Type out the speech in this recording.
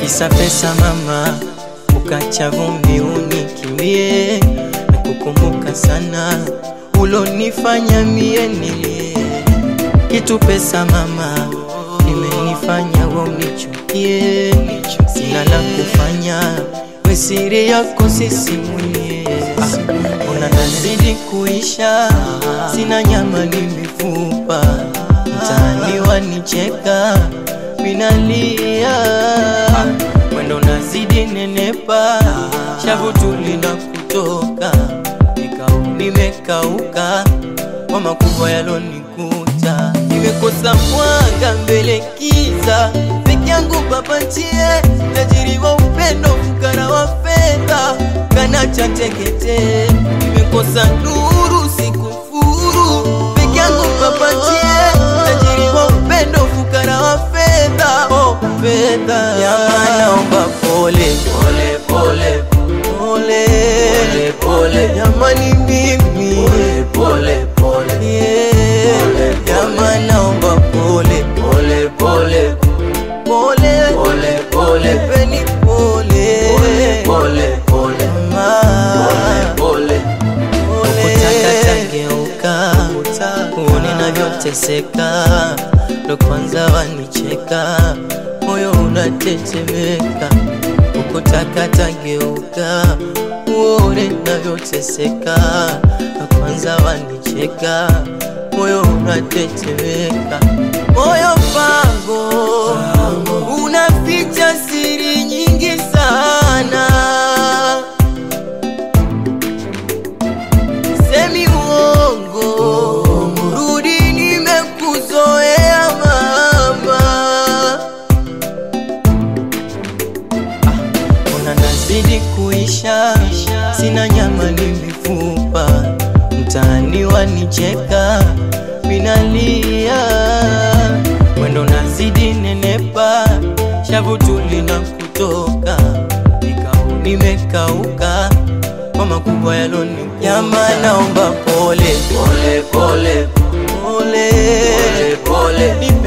kisa pesa mama, ukacha vumbi unikimbie, na kukumbuka sana ulonifanya mie nilie. Kitu pesa mama, imenifanya we unichukie, sina la kufanya, we siri yako sisimulie. Ah, Ona nazidi kuisha, sina nyama ni mifupa, mtaani wanicheka, minalia mwendo nazidi nenepa, shavu tulina kutoka, nikau nimekauka kwa makubwa yalonikuta, nimekosa mwanga mbele kiza, peke yangu papatie, tajiri wa upendo, fukara wa fedha, kana cha tekete, nimekosa nuru sikufuru, peke yangu papatie, tajiri wa upendo, fukara wa fedha, oh fedha, jamaa naomba pole pole pole pole pole pole, jamani mimi pole pole yeah, jamaa naomba pole pole pole pole pole pole, peni pole pole pole pole pole ukutaka tageuka uone navyoteseka, ndo kwanza wanicheka, moyo unatetemeka. Ukutaka tageuka uone navyoteseka, ndo kwanza wanicheka, moyo unatetemeka. Moyo pango unaficha siri nyingi sana semi uongo, rudi, nimekuzoea mama. Ona nazidi kuisha, sina nyama ni mifupa, mtaani wanicheka, minalia mwendo nazidi nenepa, shavu tulina kutoka, nikau nimekauka kwa makubwa yaloni Jamaa naomba pole pole pole pole pole pole